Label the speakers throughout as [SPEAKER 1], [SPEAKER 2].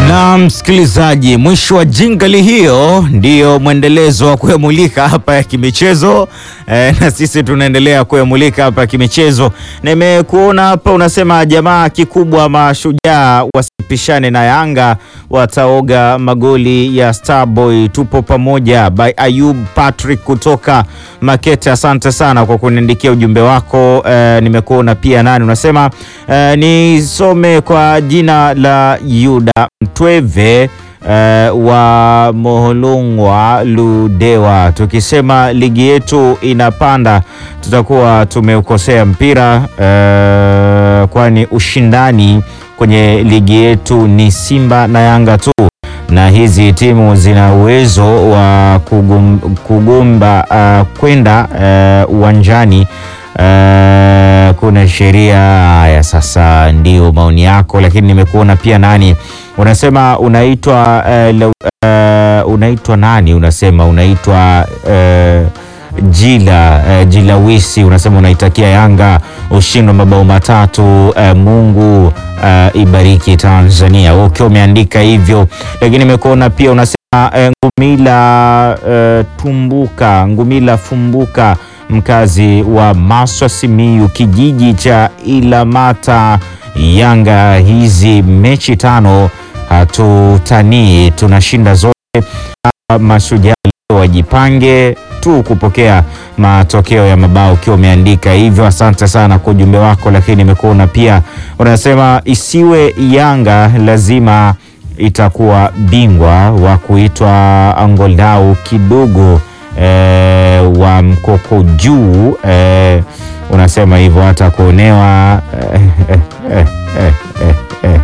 [SPEAKER 1] Na msikilizaji, mwisho wa jingali hiyo ndiyo mwendelezo wa kuyamulika hapa ya kimichezo e, na sisi tunaendelea kuyamulika hapa ya kimichezo. Nimekuona hapa unasema jamaa kikubwa mashujaa wasipishane na Yanga wataoga magoli ya Starboy. Tupo pamoja by Ayub Patrick kutoka Makete. Asante sana kwa kuniandikia ujumbe wako e, nimekuona pia nani unasema e, nisome kwa jina la Yuda Mtweve uh, wa Moholongwa Ludewa, tukisema ligi yetu inapanda tutakuwa tumeukosea mpira uh, kwani ushindani kwenye ligi yetu ni Simba na Yanga tu, na hizi timu zina uwezo wa kugum, kugumba uh, kwenda uwanjani uh, Uh, kuna sheria haya. Sasa ndio maoni yako, lakini nimekuona pia nani unasema unaitwa uh, uh, unaitwa nani unasema unaitwa uh, Jila uh, Jilawisi unasema unaitakia Yanga ushindi wa mabao matatu uh, Mungu uh, ibariki Tanzania ukiwa umeandika hivyo, lakini nimekuona pia unasema uh, Ngumila uh, Tumbuka Ngumila Fumbuka mkazi wa Maswa Simiyu, kijiji cha Ilamata. Yanga hizi mechi tano hatutanii, tunashinda zote. Mashujaa wajipange tu kupokea matokeo ya mabao, ukiwa umeandika hivyo. Asante sana kwa ujumbe wako, lakini nimekuona pia unasema isiwe Yanga lazima itakuwa bingwa wa kuitwa Angolau kidogo E, wa mkoko juu e, unasema hivyo hata kuonewa e, e, e, e, e.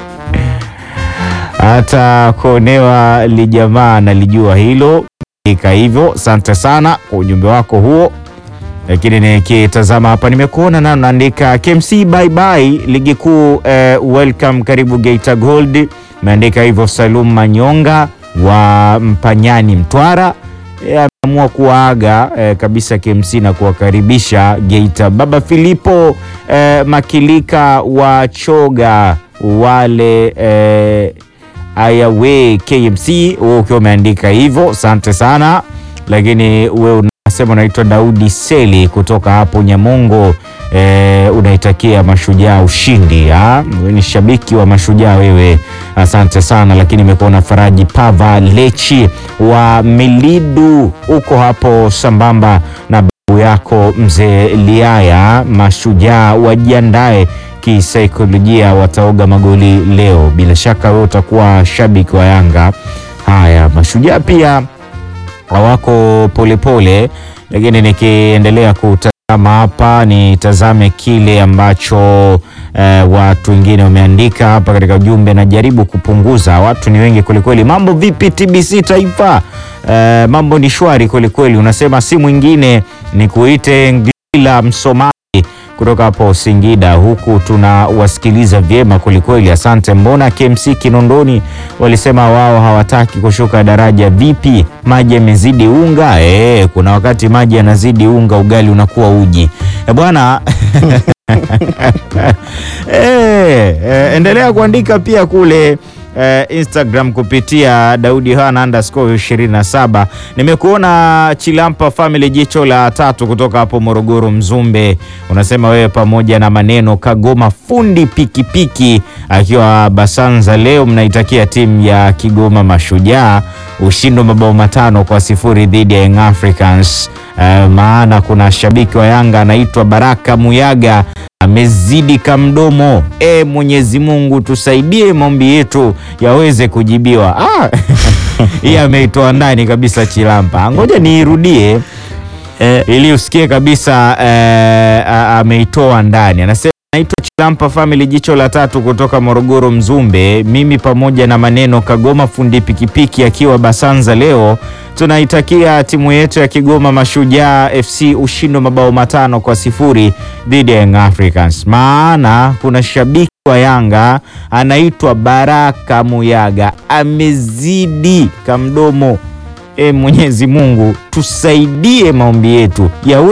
[SPEAKER 1] hata kuonewa lijamaa nalijua hilo ika hivyo. Asante sana kwa ujumbe wako huo, lakini nikitazama hapa nimekuona na naandika KMC bye bye ligi kuu e, welcome karibu Geita Gold, meandika hivyo Salum Manyonga wa Mpanyani Mtwara ameamua kuwaaga eh, kabisa KMC na kuwakaribisha Geita. Baba Filipo eh, Makilika wa Choga wale eh, ayawe KMC, wewe ukiwa umeandika hivyo, asante sana. Lakini wewe unasema unaitwa Daudi Seli kutoka hapo Nyamongo eh, unaitakia Mashujaa ushindi. Wewe ni shabiki wa Mashujaa wewe, asante sana. Lakini imekuona Faraji Pava Lechi wa Milidu uko hapo sambamba na babu yako mzee Liaya. Mashujaa wajiandae kisaikolojia, wataoga magoli leo. Bila shaka wewe utakuwa shabiki wa Yanga. Haya, Mashujaa pia hawako polepole, lakini nikiendelea kutazama hapa nitazame kile ambacho eh, watu wengine wameandika hapa katika ujumbe. Najaribu kupunguza, watu ni wengi kwelikweli. Mambo vipi TBC Taifa? Eh, mambo ni shwari kwelikweli. Unasema si mwingine ni kuite Ngila Msomali kutoka hapo Singida, huku tunawasikiliza vyema kwelikweli, asante. Mbona KMC Kinondoni walisema wao hawataki kushuka daraja? Vipi, maji yamezidi unga? E, kuna wakati maji yanazidi unga, ugali unakuwa uji e, bwana e, e, endelea kuandika pia kule Uh, Instagram kupitia Daudi Hana underscore 27. Nimekuona Chilampa family jicho la tatu kutoka hapo Morogoro Mzumbe, unasema wewe pamoja na maneno Kagoma fundi pikipiki akiwa Basanza, leo mnaitakia timu ya Kigoma Mashujaa ushindi wa mabao matano kwa sifuri dhidi ya Young Africans. Uh, maana kuna shabiki wa Yanga anaitwa Baraka Muyaga amezidi kamdomo. E, Mwenyezi Mungu tusaidie, maombi yetu yaweze kujibiwa. Ah, hii ameitoa ndani kabisa Chilampa, ngoja niirudie eh, ili usikie kabisa eh, ameitoa ndani. Anasema naitwa Chilampa family jicho la tatu kutoka Morogoro Mzumbe, mimi pamoja na maneno Kagoma fundi pikipiki akiwa Basanza, leo tunaitakia timu yetu ya Kigoma Mashujaa FC ushindi wa mabao matano kwa sifuri dhidi ya Young Africans. Maana kuna shabiki wa Yanga anaitwa Baraka Muyaga amezidi kamdomo. E, Mwenyezi Mungu tusaidie, maombi yetu yawe